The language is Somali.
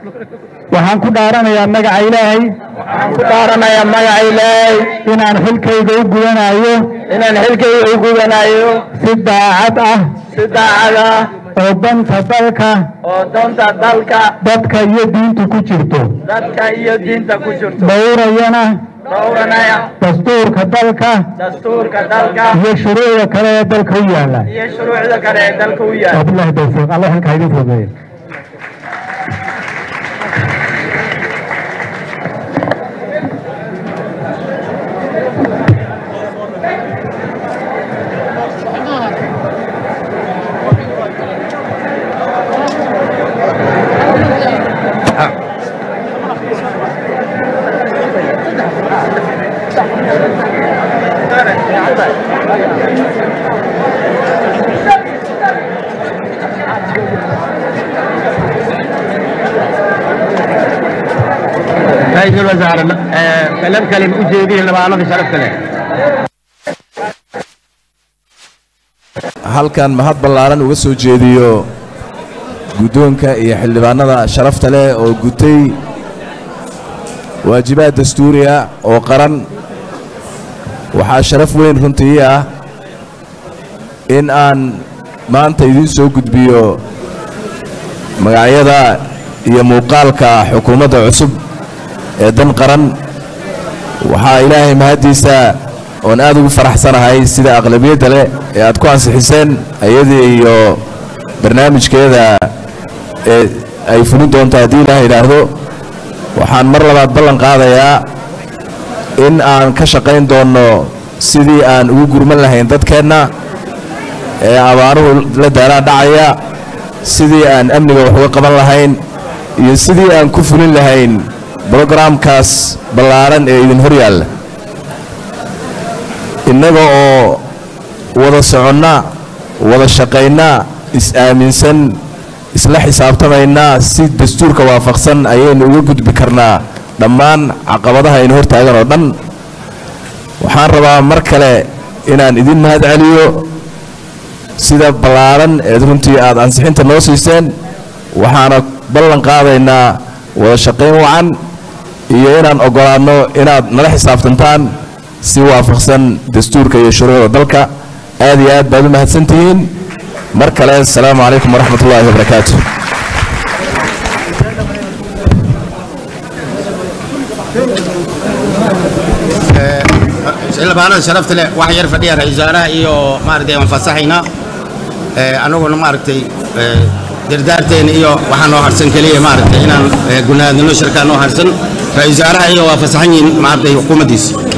waxaan ku dhaaranayaa magaca ilaahay waxaan ku dhaaranayaa magaca ilaahay inaan xilkayga u gudanayo inaan xilkayga u gudanayo si daacad ah si daacad ah oo danta dalka oo doonta dalka dadka iyo diinta ku jirto dadka iyo diinta ku jirto dhowrayana dhowranaya dastuurka dalka dastuurka dalka iyo shuruucda kale ee dalka u yaala iyo shuruucda kale ee dalka u yaala wabillahi tawfiiq allah halkaa idin fogeeyo ra-iisul wasaare kalam kalim u jeediye labaanada sharafta leh halkan mahad ballaaran uga soo jeediyo guddoonka iyo xildhibaanada sharafta leh oo gutay waajibaad dastuuri ah oo qaran waxaa sharaf weyn runtii ii ah in aan maanta idiin soo gudbiyo magacyada iyo muuqaalka xukuumadda cusub ee dan qaran waxaa ilaahay mahaddiisa oon aad ugu faraxsanahay sida aqlabiyadda leh ee aad ku ansixiseen ayadii iyo barnaamijkeeda ee ay fulin doonto haddii ilaah idhaahdo waxaan mar labaad ballan qaadayaa in aan ka shaqayn doonno sidii aan ugu gurman lahayn dadkeenna ee abaaruhu la daalaa dhacaya sidii aan amniga wax uga qaban lahayn iyo sidii aan ku fulin lahayn brogaraamkaas ballaaran ee idin hor yaalla innaga oo wada soconna wada shaqayna is-aaminsan isla xisaabtamaynaa si dastuurka waafaqsan ayaynu uga gudbi karnaa dhammaan caqabadaha aynu hor taagan oo dhan waxaan rabaa mar kale inaan idin mahad celiyo sida ballaaran eed runtii aad ansixinta noo siiseen waxaana ballan qaadaynaa wada shaqayn wacan iyo inaan oggolaanno inaad nala xisaabtantaan si waafaqsan dastuurka iyo shuruucda dalka aad iyo aad baad u mahadsan tihiin mar kale asalaamu calaykum waraxmat ullaahi wabarakaatu xildhibaanada sharafta leh wax yar fadhiya ra-iisul wasaaraha iyo maaragtay aan fasaxaynaa anaguna maaragtay dardaarteena iyo waxaa noo harsan keliya maaragtay inaan gunaadnino shirkaa noo harsan ra-iisul wasaaraha iyo waa fasaxan yihiin maaragtay xukuumaddiisa